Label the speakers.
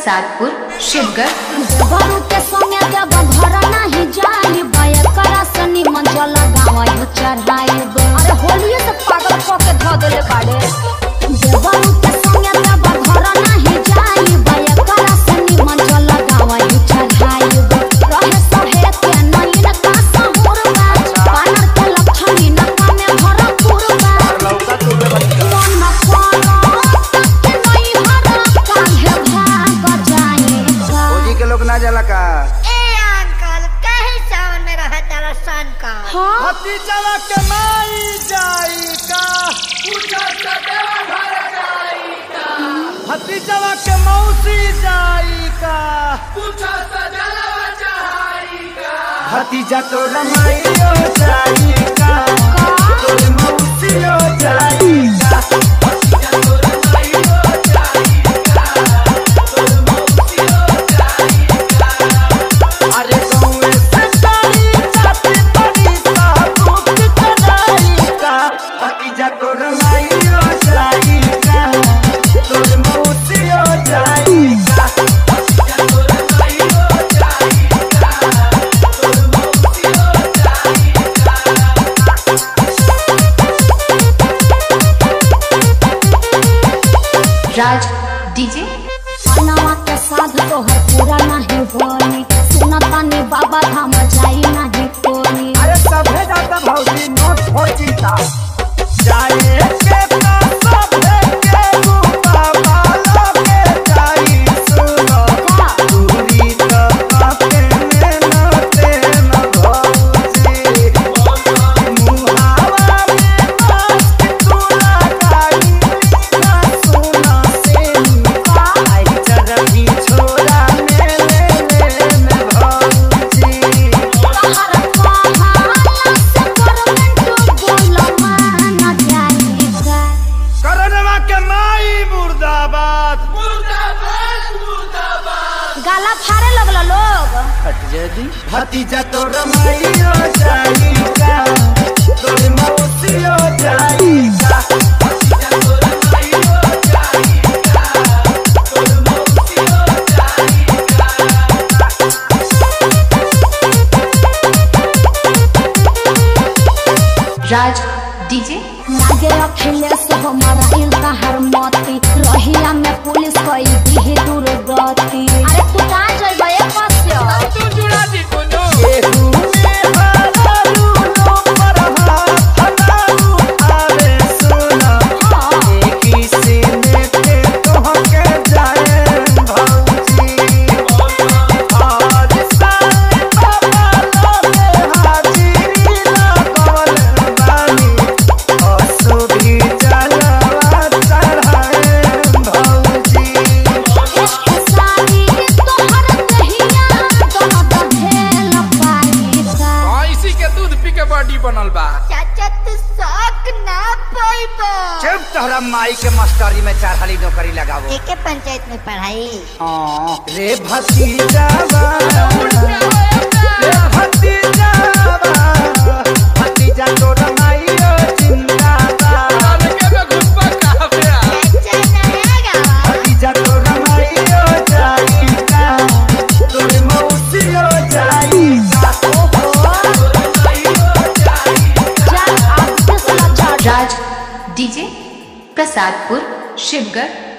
Speaker 1: प्रसादपुर शिवगढ़
Speaker 2: बरू के संगे जब घर नाही जाई बय करा सनी मन जल गावयो चढ़ाई अरे होलिए से पागल क के ध देले बाड़े बरू के संगे जब घर नाही जाई बय करा सनी मन जल गावयो चढ़ाई रहे सहे के नैन का सहुर बा पानर के लक्षणी नका में भरपूर बा
Speaker 3: लौका तुले बच्चा
Speaker 2: मन पालो के नहीं हरा काहे भाग जाएगा
Speaker 3: फौजी के लोग ना जाला का
Speaker 4: ए अंकल कहीं सावन में रहा तारा सन का
Speaker 2: हाँ
Speaker 3: भतीजवा के माई जाई का भतीजवा के मौसी जाई का भतीजा तो रमाइयो जाई का तोर मौसियो जाई का अरे कौवे से जाई जाते बड़ी साबुत कराई का भतीजा तो रमाइयो जाई का तोर मौसियो जाई का
Speaker 1: राज डीजे
Speaker 2: नवा के साध तोहर पूरा नहीं होनी सुनतानी बाबा धाम जाई नहीं कोनी
Speaker 3: अरे सभे जाता भौजी नोट हो चिंता जाए के ना सभे के रूपा बाला के जाई सुनो दूरी तो आपे में न ते न भौजी मुहावा में मस्त तू लगाई ना सुना से आई चरही छोरा में ले ले न भौजी
Speaker 2: तोहर कहाला से गवर्नमेंट बोल मान जाएगा
Speaker 3: करनवा के माई मुर्दाबाद
Speaker 2: गाला फाड़े लगल लोग
Speaker 3: भतीजा तो रमाइयो जाई का तोर मौसियो जाई का
Speaker 1: राज डीजे
Speaker 2: लागे अखिलेश हमारा इल्का हर मती रहिया में पुलिस कई दी दुर्गति अरे तू कहाँ जइबे ए कस्य
Speaker 3: केहू में हारू लो पर हाथ हटाऊ आवे सुना एक ही सीने पे तोहके जाए भौजी आज साले बाबा लोगे हाजिरी लगल बानी असुभी जलवा चढ़ाए भौजी
Speaker 2: सारी तोहर दहिया दोनों दहेल पाईसा
Speaker 5: इसी के दूध पी के बॉडी बनल बा
Speaker 4: चाचा तू शौक ना पाइबो
Speaker 3: चुप तोहरा माई के मास्टरी में चार नौकरी लगावो
Speaker 4: एके पंचायत में पढ़ाई
Speaker 3: हाँ रे भतीजावा रे भतीजावा भतीजा तोरा माईयो जिंदाबाद
Speaker 4: चाचा नया गावा
Speaker 2: जा
Speaker 1: राज डीजे प्रसादपुर शिवगढ़